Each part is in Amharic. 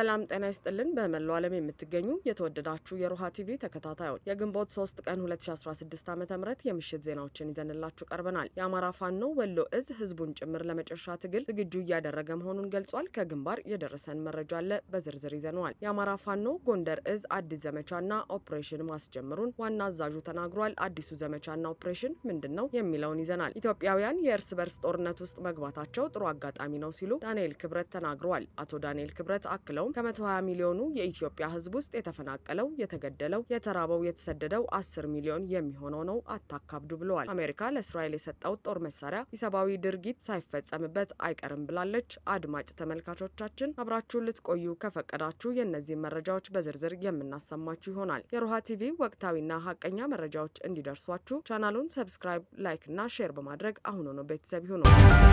ሰላም ጤና ይስጥልን። በመላው ዓለም የምትገኙ የተወደዳችሁ የሮሃ ቲቪ ተከታታዮች የግንቦት 3 ቀን 2016 ዓ ም የምሽት ዜናዎችን ይዘንላችሁ ቀርበናል። የአማራ ፋኖ ወሎ እዝ ህዝቡን ጭምር ለመጨረሻ ትግል ዝግጁ እያደረገ መሆኑን ገልጿል። ከግንባር የደረሰን መረጃ አለ፣ በዝርዝር ይዘነዋል። የአማራ ፋኖ ጎንደር እዝ አዲስ ዘመቻና ኦፕሬሽን ማስጀመሩን ዋና አዛዡ ተናግሯል። አዲሱ ዘመቻና ኦፕሬሽን ምንድን ነው የሚለውን ይዘናል። ኢትዮጵያውያን የእርስ በርስ ጦርነት ውስጥ መግባታቸው ጥሩ አጋጣሚ ነው ሲሉ ዳንኤል ክብረት ተናግረዋል። አቶ ዳንኤል ክብረት አክለውም ከ120 ሚሊዮኑ የኢትዮጵያ ህዝብ ውስጥ የተፈናቀለው፣ የተገደለው፣ የተራበው፣ የተሰደደው 10 ሚሊዮን የሚሆነው ነው አታካብዱ ብለዋል። አሜሪካ ለእስራኤል የሰጠው ጦር መሳሪያ ኢሰብአዊ ድርጊት ሳይፈጸምበት አይቀርም ብላለች። አድማጭ ተመልካቾቻችን አብራችሁን ልትቆዩ ከፈቀዳችሁ የእነዚህን መረጃዎች በዝርዝር የምናሰማችሁ ይሆናል። የሮሃ ቲቪ ወቅታዊና ሀቀኛ መረጃዎች እንዲደርሷችሁ ቻናሉን ሰብስክራይብ፣ ላይክ እና ሼር በማድረግ አሁኑኑ ቤተሰብ ይሁኑ።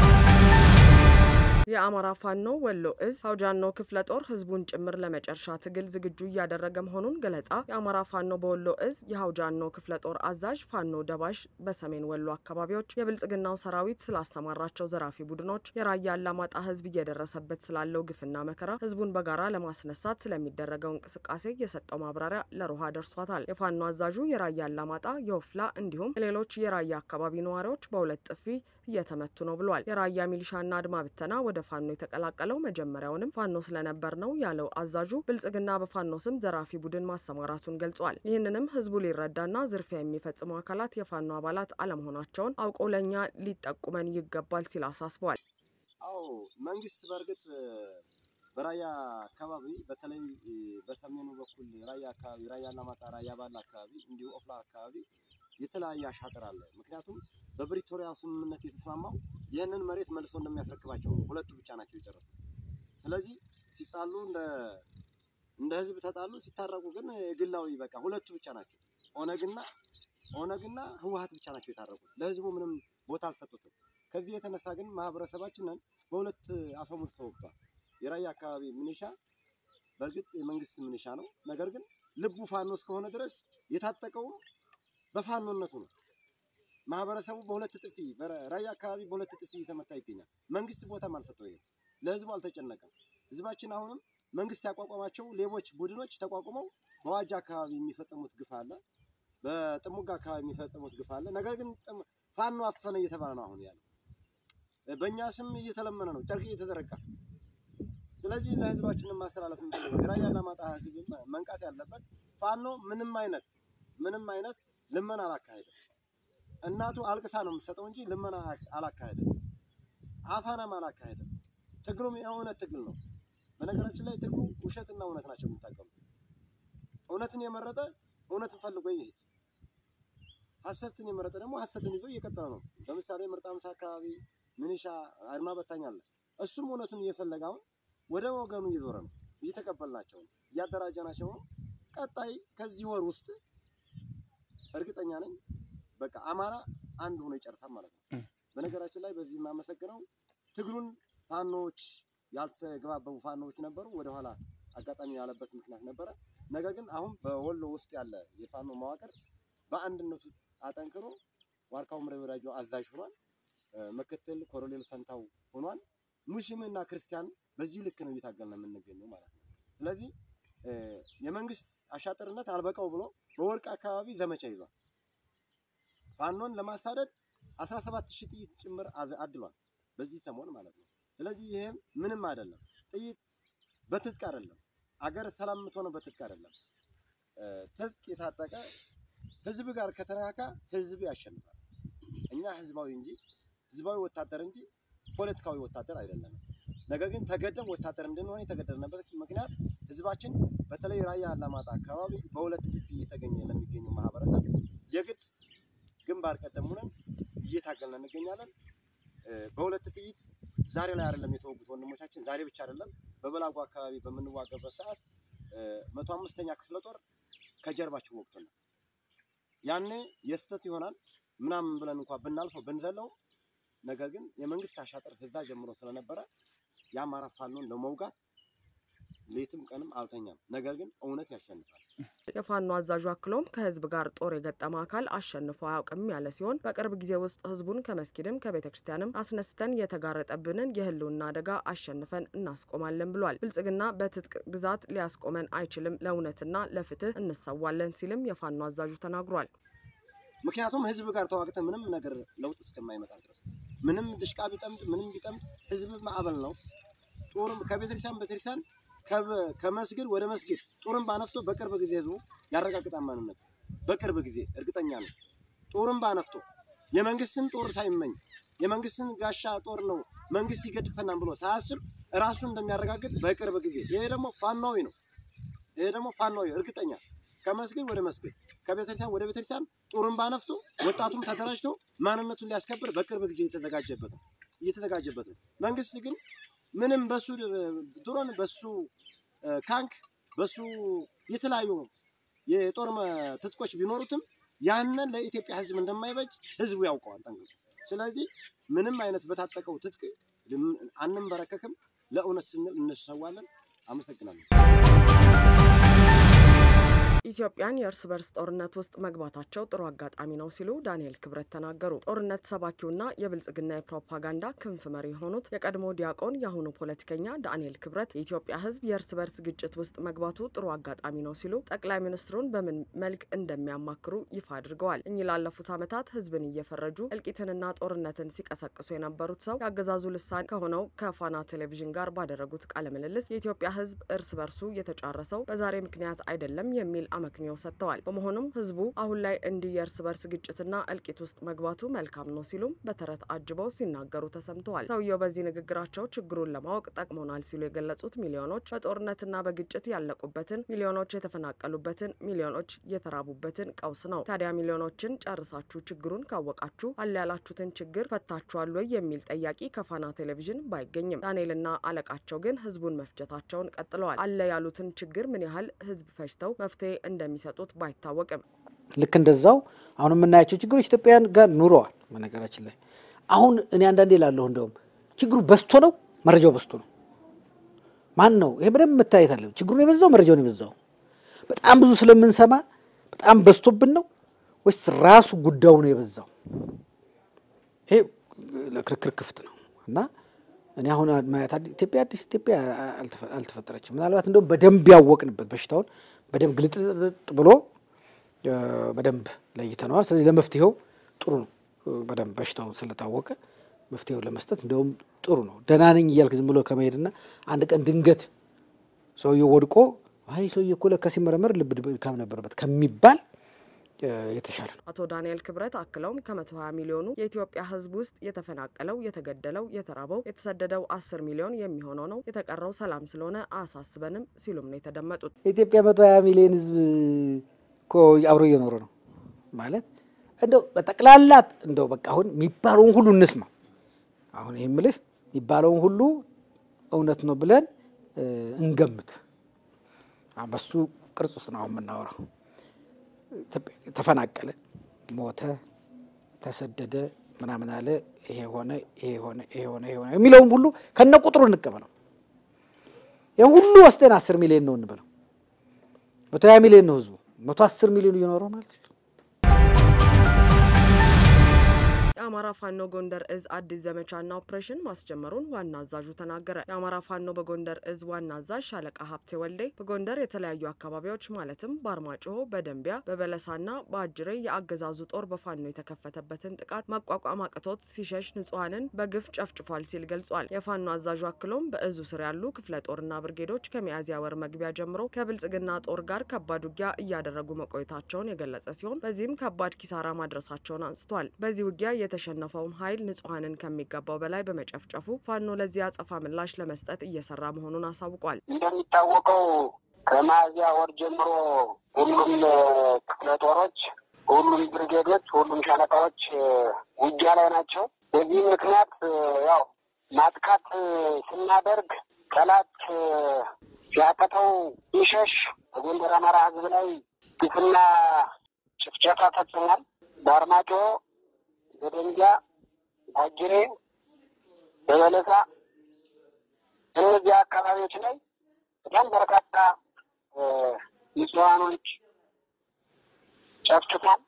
የአማራ ፋኖ ወሎ እዝ አውጃኖ ክፍለ ጦር ህዝቡን ጭምር ለመጨረሻ ትግል ዝግጁ እያደረገ መሆኑን ገለጻ። የአማራ ፋኖ በወሎ እዝ የአውጃኖ ክፍለ ጦር አዛዥ ፋኖ ደባሽ በሰሜን ወሎ አካባቢዎች የብልጽግናው ሰራዊት ስላሰማራቸው ዘራፊ ቡድኖች፣ የራያ አላማጣ ህዝብ እየደረሰበት ስላለው ግፍና መከራ፣ ህዝቡን በጋራ ለማስነሳት ስለሚደረገው እንቅስቃሴ የሰጠው ማብራሪያ ለሮሃ ደርሷታል። የፋኖ አዛዡ የራያ አላማጣ፣ የወፍላ እንዲሁም ሌሎች የራያ አካባቢ ነዋሪዎች በሁለት ጥፊ እየተመቱ ነው ብሏል። የራያ ሚሊሻና አድማ ብተና ወደ ፋኖ የተቀላቀለው መጀመሪያውንም ፋኖ ስለነበር ነው ያለው አዛዡ ብልጽግና በፋኖ ስም ዘራፊ ቡድን ማሰማራቱን ገልጿል። ይህንንም ህዝቡ ሊረዳና ዝርፊያ የሚፈጽሙ አካላት የፋኖ አባላት አለመሆናቸውን አውቆ ለእኛ ሊጠቁመን ይገባል ሲል አሳስቧል። አዎ መንግስት በእርግጥ በራያ አካባቢ በተለይ በሰሜኑ በኩል ራያ አካባቢ ራያ አላማጣ፣ ራያ ባላ አካባቢ እንዲሁ ኦፍላ አካባቢ የተለያየ አሻጥር አለ። ምክንያቱም በፕሪቶሪያ ስምምነት የተስማማው ይህንን መሬት መልሶ እንደሚያስረክባቸው ነው። ሁለቱ ብቻ ናቸው የጨረሱ። ስለዚህ ሲጣሉ እንደ እንደ ህዝብ ተጣሉ፣ ሲታረቁ ግን ግላዊ በቃ ሁለቱ ብቻ ናቸው። ኦነግና ኦነግና ህወሀት ብቻ ናቸው የታረቁት። ለህዝቡ ምንም ቦታ አልሰጡትም። ከዚህ የተነሳ ግን ማህበረሰባችንን በሁለት አፈሙዝ ተወግቷል። የራያ አካባቢ ምንሻ በእርግጥ የመንግስት ምንሻ ነው። ነገር ግን ልቡ ፋኖ እስከሆነ ድረስ የታጠቀውም በፋኖነቱ ነው። ማህበረሰቡ በሁለት ጥፊ ራያ አካባቢ በሁለት ጥፊ እየተመታ ይገኛል። መንግስት ቦታም አልሰጠው፣ ይሄ ለህዝቡ አልተጨነቀም። ህዝባችን አሁንም መንግስት ያቋቋማቸው ሌቦች ቡድኖች ተቋቁመው በዋጃ አካባቢ የሚፈጽሙት ግፍ አለ፣ በጥሙጋ አካባቢ የሚፈጽሙት ግፍ አለ። ነገር ግን ፋኖ አፈነ እየተባለ ነው አሁን ያለው። በእኛ ስም እየተለመነ ነው፣ ጨርቅ እየተዘረጋ ስለዚህ ለህዝባችንን ማስተላለፍ የምፈልገው የራያ አላማጣ ህዝብ መንቃት ያለበት ፋኖ ምንም አይነት ምንም አይነት ልመና አላካሄደም። እናቱ አልቅሳ ነው የምትሰጠው እንጂ ልመና አላካሄደም። አፋናም አላካሄደም። ትግሉም የእውነት ትግል ነው። በነገራችን ላይ ትግሉ ውሸትና እውነት ናቸው የሚታቀሙት። እውነትን የመረጠ እውነትን ፈልጎ ይሄድ፣ ሀሰትን የመረጠ ደግሞ ሀሰትን ይዞ እየቀጠለ ነው። ለምሳሌ ምርጥ አምሳ አካባቢ ምንሻ አድማ በታኝ አለ። እሱም እውነቱን እየፈለገ አሁን ወደ ወገኑ እየዞረ ነው። እየተቀበልናቸው ነው፣ እያደራጀናቸው ነው። ቀጣይ ከዚህ ወር ውስጥ እርግጠኛ ነኝ በቃ አማራ አንድ ሆኖ ይጨርሳል ማለት ነው። በነገራችን ላይ በዚህ የማመሰግነው ትግሉን ፋኖዎች ያልተግባበቡ ፋኖዎች ነበሩ። ወደኋላ አጋጣሚ ያለበት ምክንያት ነበረ። ነገር ግን አሁን በወሎ ውስጥ ያለ የፋኖ መዋቅር በአንድነቱ አጠንክሮ ዋርካው ምሬ ወዳጆ አዛዥ ሆኗል። ምክትል ኮሎኔል ፈንታው ሆኗል። ሙስሊምና ክርስቲያን በዚህ ልክ ነው እየታገልን የምንገኘው ማለት ነው። ስለዚህ የመንግስት አሻጥርነት አልበቃው ብሎ በወርቅ አካባቢ ዘመቻ ይዟል። ፋኖን ለማሳደድ 17 ሺህ ጥይት ጭምር አድሏል በዚህ ሰሞን ማለት ነው። ስለዚህ ይሄም ምንም አይደለም። ጥይት በትጥቅ አይደለም። አገር ሰላም የምትሆነው በትጥቅ አይደለም። ትጥቅ የታጠቀ ህዝብ ጋር ከተነካካ ህዝብ ያሸንፋል። እኛ ህዝባዊ እንጂ ህዝባዊ ወታደር እንጂ ፖለቲካዊ ወታደር አይደለም። ነገር ግን ተገደብ ወታደር እንድንሆን የተገደድንበት ምክንያት ህዝባችን በተለይ ራያ አላማጣ አካባቢ በሁለት ጥፊ እየተገኘ ለሚገኘው ማህበረሰብ የግድ ግንባር ቀደም ሆነን እየታገልን እንገኛለን። በሁለት ጥይት ዛሬ ላይ አይደለም የተወጉት ወንድሞቻችን፣ ዛሬ ብቻ አይደለም። በበላጎ አካባቢ በምንዋገበት ሰዓት መቶ አምስተኛ ክፍለ ጦር ከጀርባችን ወቅቶናል። ያኔ የስተት ይሆናል ምናምን ብለን እንኳን ብናልፈው ብንዘለው፣ ነገር ግን የመንግስት አሻጥር ህዛ ጀምሮ ስለነበረ የአማራ ፋኖን ለመውጋት ሌትም ቀንም አልተኛም። ነገር ግን እውነት ያሸንፋል። የፋኖ አዛዡ አክሎም ከህዝብ ጋር ጦር የገጠመ አካል አሸንፎ አያውቅም ያለ ሲሆን በቅርብ ጊዜ ውስጥ ህዝቡን ከመስጊድም ከቤተ ክርስቲያንም አስነስተን የተጋረጠብንን የህልውና አደጋ አሸንፈን እናስቆማለን ብሏል። ብልጽግና በትጥቅ ግዛት ሊያስቆመን አይችልም፣ ለእውነትና ለፍትህ እንሰዋለን ሲልም የፋኖ አዛዡ ተናግሯል። ምክንያቱም ህዝብ ጋር ተዋግተ ምንም ነገር ለውጥ እስከማይመጣ ድረስ ምንም ድሽቃ ቢጠምድ ምንም ቢጠምድ ህዝብ ማዕበል ነው። ጦርም ከቤተክርስቲያን ቤተክርስቲያን ከመስጊድ ወደ መስጊድ ጦርን ባነፍቶ በቅርብ ጊዜ ህዝቡ ያረጋግጣል ማንነት በቅርብ ጊዜ እርግጠኛ ነው። ጦርን ባነፍቶ የመንግስትን ጦር ሳይመኝ የመንግስትን ጋሻ ጦር ነው መንግስት ይገድፈናል ብሎ ሳያስብ ራሱ እንደሚያረጋግጥ በቅርብ ጊዜ ይሄ ደግሞ ፋናዊ ነው። ይሄ ደግሞ ፋናዊ እርግጠኛ ከመስጊድ ወደ መስጊድ ከቤተክርስቲያን ወደ ቤተክርስቲያን ጦርን ባነፍቶ ወጣቱም ተደራጅቶ ማንነቱን ሊያስከብር በቅርብ ጊዜ እየተዘጋጀበት ነው እየተዘጋጀበት ነው። መንግስት ግን ምንም በሱ ድሮን በሱ ካንክ በሱ የተለያዩ የጦር ትጥቆች ቢኖሩትም ያንን ለኢትዮጵያ ህዝብ እንደማይበጅ ህዝቡ ያውቀዋል ጠንቅቆ። ስለዚህ ምንም አይነት በታጠቀው ትጥቅ አንንበረከክም፣ ለእውነት ስንል እንሰዋለን። አመሰግናለሁ። ኢትዮጵያን የእርስ በርስ ጦርነት ውስጥ መግባታቸው ጥሩ አጋጣሚ ነው ሲሉ ዳንኤል ክብረት ተናገሩ። ጦርነት ሰባኪውና የብልጽግና የፕሮፓጋንዳ ክንፍ መሪ የሆኑት የቀድሞ ዲያቆን የአሁኑ ፖለቲከኛ ዳንኤል ክብረት የኢትዮጵያ ህዝብ የእርስ በርስ ግጭት ውስጥ መግባቱ ጥሩ አጋጣሚ ነው ሲሉ ጠቅላይ ሚኒስትሩን በምን መልክ እንደሚያማክሩ ይፋ አድርገዋል። እኚህ ላለፉት ዓመታት ህዝብን እየፈረጁ እልቂትንና ጦርነትን ሲቀሰቅሱ የነበሩት ሰው የአገዛዙ ልሳን ከሆነው ከፋና ቴሌቪዥን ጋር ባደረጉት ቃለ ምልልስ የኢትዮጵያ ህዝብ እርስ በርሱ የተጫረሰው በዛሬ ምክንያት አይደለም የሚል አመክንዮ ሰጥተዋል። በመሆኑም ህዝቡ አሁን ላይ እንዲህ የእርስ በርስ ግጭትና እልቂት ውስጥ መግባቱ መልካም ነው ሲሉም በተረት አጅበው ሲናገሩ ተሰምተዋል። ሰውየው በዚህ ንግግራቸው ችግሩን ለማወቅ ጠቅሞናል ሲሉ የገለጹት ሚሊዮኖች በጦርነትና በግጭት ያለቁበትን፣ ሚሊዮኖች የተፈናቀሉበትን፣ ሚሊዮኖች የተራቡበትን ቀውስ ነው። ታዲያ ሚሊዮኖችን ጨርሳችሁ ችግሩን ካወቃችሁ አለ ያላችሁትን ችግር ፈታችኋል ወይ የሚል ጠያቂ ከፋና ቴሌቪዥን ባይገኝም ዳንኤልና አለቃቸው ግን ህዝቡን መፍጀታቸውን ቀጥለዋል። አለ ያሉትን ችግር ምን ያህል ህዝብ ፈጅተው መፍትሄ እንደሚሰጡት ባይታወቅም ልክ እንደዛው አሁን የምናያቸው ችግሮች ኢትዮጵያውያን ጋር ኑረዋል። በነገራችን ላይ አሁን እኔ አንዳንዴ ላለሁ እንደውም ችግሩ በዝቶ ነው መረጃው በዝቶ ነው። ማን ነው ይሄ በደንብ መታየት አለ። ችግሩን የበዛው መረጃውን የበዛው በጣም ብዙ ስለምንሰማ በጣም በዝቶብን ነው ወይስ ራሱ ጉዳዩ ነው የበዛው? ይሄ ለክርክር ክፍት ነው እና እኔ አሁን ማየት ኢትዮጵያ አዲስ ኢትዮጵያ አልተፈጠረችም። ምናልባት እንደውም በደንብ ያወቅንበት በሽታውን በደንብ ግልጥልጥ ብሎ በደንብ ለይተነዋል። ስለዚህ ለመፍትሄው ጥሩ ነው። በደንብ በሽታውን ስለታወቀ መፍትሄው ለመስጠት እንደውም ጥሩ ነው። ደህና ነኝ እያልክ ዝም ብሎ ከመሄድና አንድ ቀን ድንገት ሰውየው ወድቆ አይ ሰውዬ እኮ ለካ ሲመረመር ልብ ድካም ነበረበት ከሚባል የተሻለ ነው። አቶ ዳንኤል ክብረት አክለውም ከመቶ ሀያ ሚሊዮኑ የኢትዮጵያ ሕዝብ ውስጥ የተፈናቀለው፣ የተገደለው፣ የተራበው፣ የተሰደደው አስር ሚሊዮን የሚሆነው ነው። የተቀረው ሰላም ስለሆነ አያሳስበንም ሲሉም ነው የተደመጡት። የኢትዮጵያ መቶ ሀያ ሚሊዮን ሕዝብ እኮ አብሮ እየኖረ ነው ማለት እንደው በጠቅላላት እንደው በቃ አሁን የሚባለውን ሁሉ እንስማ። አሁን ይህ ምልህ የሚባለውን ሁሉ እውነት ነው ብለን እንገምት። በሱ ቅርጽ ውስጥ ነው አሁን የምናወራው። ተፈናቀለ፣ ሞተ፣ ተሰደደ፣ ምናምን አለ፣ ይሄ ሆነ፣ ይሄ ሆነ፣ ይሄ ሆነ፣ ይሄ ሆነ የሚለውም ሁሉ ከነ ቁጥሩ እንቀበለው። ይህ ሁሉ ወስደን አስር ሚሊዮን ነው እንበለው። መቶ ሀያ ሚሊዮን ነው ህዝቡ። መቶ አስር ሚሊዮን እየኖረው ማለት ነው። የአማራ ፋኖ ጎንደር እዝ አዲስ ዘመቻና ኦፕሬሽን ማስጀመሩን ዋና አዛዡ ተናገረ። የአማራ ፋኖ በጎንደር እዝ ዋና አዛዥ ሻለቃ ሀብቴ ወልዴ በጎንደር የተለያዩ አካባቢዎች ማለትም በአርማጭሆ፣ በደንቢያ፣ በበለሳና በአጅሬ የአገዛዙ ጦር በፋኖ የተከፈተበትን ጥቃት መቋቋም አቅቶት ሲሸሽ ንጹሐንን በግፍ ጨፍጭፏል ሲል ገልጿል። የፋኖ አዛዡ አክሎም በእዙ ስር ያሉ ክፍለ ጦርና ብርጌዶች ከሚያዝያ ወር መግቢያ ጀምሮ ከብልጽግና ጦር ጋር ከባድ ውጊያ እያደረጉ መቆየታቸውን የገለጸ ሲሆን በዚህም ከባድ ኪሳራ ማድረሳቸውን አንስቷል። በዚህ ውጊያ የተሸነፈውም ኃይል ንጹሐንን ከሚገባው በላይ በመጨፍጨፉ ፋኖ ለዚህ አጸፋ ምላሽ ለመስጠት እየሰራ መሆኑን አሳውቋል። እንደሚታወቀው ከሚያዝያ ወር ጀምሮ ሁሉም ክፍለ ጦሮች፣ ሁሉም ብርጌዶች፣ ሁሉም ሻለቃዎች ውጊያ ላይ ናቸው። በዚህ ምክንያት ያው ማጥቃት ስናደርግ ጠላት ሲያቀተው ሲሸሽ በጎንደር አማራ ሕዝብ ላይ ግፍና ጭፍጨፋ ፈጽሟል። በአርማጭሆ በደንጊያ አጅሬ፣ በበለሳ እነዚህ አካባቢዎች ላይ በጣም በርካታ ንጹሐኖች ጨፍጭፏል።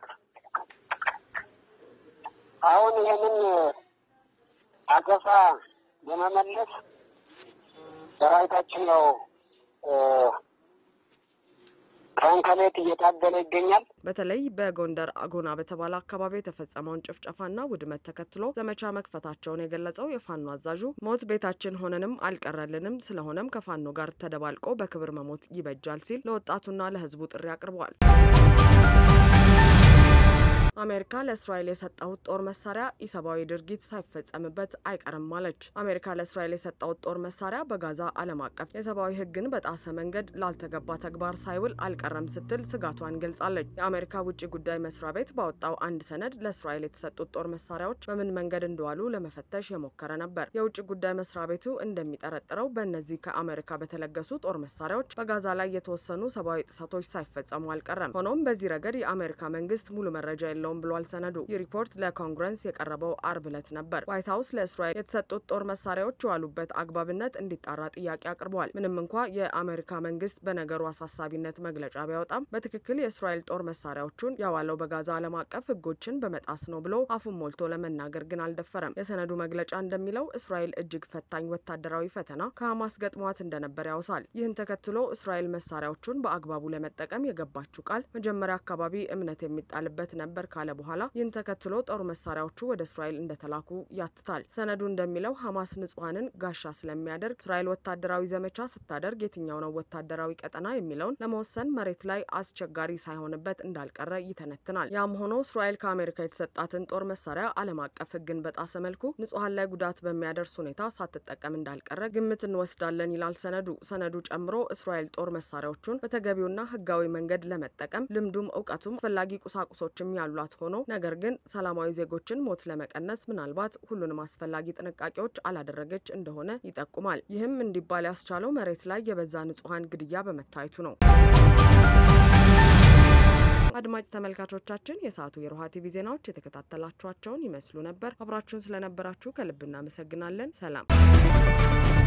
አሁን ይህንን አገፋ ለመመለስ ሰራዊታችን ያው ቀን ከሌት እየታገለ ይገኛል። በተለይ በጎንደር አጎና በተባለ አካባቢ የተፈጸመውን ጭፍጨፋና ውድመት ተከትሎ ዘመቻ መክፈታቸውን የገለጸው የፋኖ አዛዡ ሞት ቤታችን ሆነንም አልቀረልንም፣ ስለሆነም ከፋኖ ጋር ተደባልቆ በክብር መሞት ይበጃል ሲል ለወጣቱና ለሕዝቡ ጥሪ አቅርበዋል። አሜሪካ ለእስራኤል የሰጠሁት ጦር መሳሪያ ኢሰብአዊ ድርጊት ሳይፈጸምበት አይቀርም አለች። አሜሪካ ለእስራኤል የሰጠሁት ጦር መሳሪያ በጋዛ ዓለም አቀፍ የሰብአዊ ሕግን በጣሰ መንገድ ላልተገባ ተግባር ሳይውል አልቀረም ስትል ስጋቷን ገልጻለች። የአሜሪካ ውጭ ጉዳይ መስሪያ ቤት ባወጣው አንድ ሰነድ ለእስራኤል የተሰጡት ጦር መሳሪያዎች በምን መንገድ እንደዋሉ ለመፈተሽ የሞከረ ነበር። የውጭ ጉዳይ መስሪያ ቤቱ እንደሚጠረጥረው በእነዚህ ከአሜሪካ በተለገሱ ጦር መሳሪያዎች በጋዛ ላይ የተወሰኑ ሰብአዊ ጥሰቶች ሳይፈጸሙ አልቀረም። ሆኖም በዚህ ረገድ የአሜሪካ መንግስት ሙሉ መረጃ የለውም ብሏል ሰነዱ። ይህ ሪፖርት ለኮንግረስ የቀረበው አርብ ዕለት ነበር። ዋይት ሀውስ ለእስራኤል የተሰጡት ጦር መሳሪያዎች የዋሉበት አግባብነት እንዲጣራ ጥያቄ አቅርበዋል። ምንም እንኳ የአሜሪካ መንግስት በነገሩ አሳሳቢነት መግለጫ ቢያወጣም በትክክል የእስራኤል ጦር መሳሪያዎቹን ያዋለው በጋዛ ዓለም አቀፍ ህጎችን በመጣስ ነው ብሎ አፉን ሞልቶ ለመናገር ግን አልደፈረም። የሰነዱ መግለጫ እንደሚለው እስራኤል እጅግ ፈታኝ ወታደራዊ ፈተና ከሐማስ ገጥሟት እንደነበር ያውሳል። ይህን ተከትሎ እስራኤል መሳሪያዎቹን በአግባቡ ለመጠቀም የገባችው ቃል መጀመሪያ አካባቢ እምነት የሚጣልበት ነበር ካለ በኋላ ይህን ተከትሎ ጦር መሳሪያዎቹ ወደ እስራኤል እንደተላኩ ያትታል። ሰነዱ እንደሚለው ሐማስ ንጹሐንን ጋሻ ስለሚያደርግ እስራኤል ወታደራዊ ዘመቻ ስታደርግ የትኛው ነው ወታደራዊ ቀጠና የሚለውን ለመወሰን መሬት ላይ አስቸጋሪ ሳይሆንበት እንዳልቀረ ይተነትናል። ያም ሆኖ እስራኤል ከአሜሪካ የተሰጣትን ጦር መሳሪያ ዓለም አቀፍ ህግን በጣሰ መልኩ ንጹሐን ላይ ጉዳት በሚያደርስ ሁኔታ ሳትጠቀም እንዳልቀረ ግምት እንወስዳለን ይላል ሰነዱ። ሰነዱ ጨምሮ እስራኤል ጦር መሳሪያዎቹን በተገቢውና ህጋዊ መንገድ ለመጠቀም ልምዱም እውቀቱም አስፈላጊ ቁሳቁሶችም ያሏት ሆኖ ነገር ግን ሰላማዊ ዜጎችን ሞት ለመቀነስ ምናልባት ሁሉንም አስፈላጊ ጥንቃቄዎች አላደረገች እንደሆነ ይጠቁማል። ይህም እንዲባል ያስቻለው መሬት ላይ የበዛ ንጹሐን ግድያ በመታየቱ ነው። አድማጭ ተመልካቾቻችን የሰዓቱ የሮሃ ቲቪ ዜናዎች የተከታተላችኋቸውን ይመስሉ ነበር። አብራችሁን ስለነበራችሁ ከልብ እናመሰግናለን። ሰላም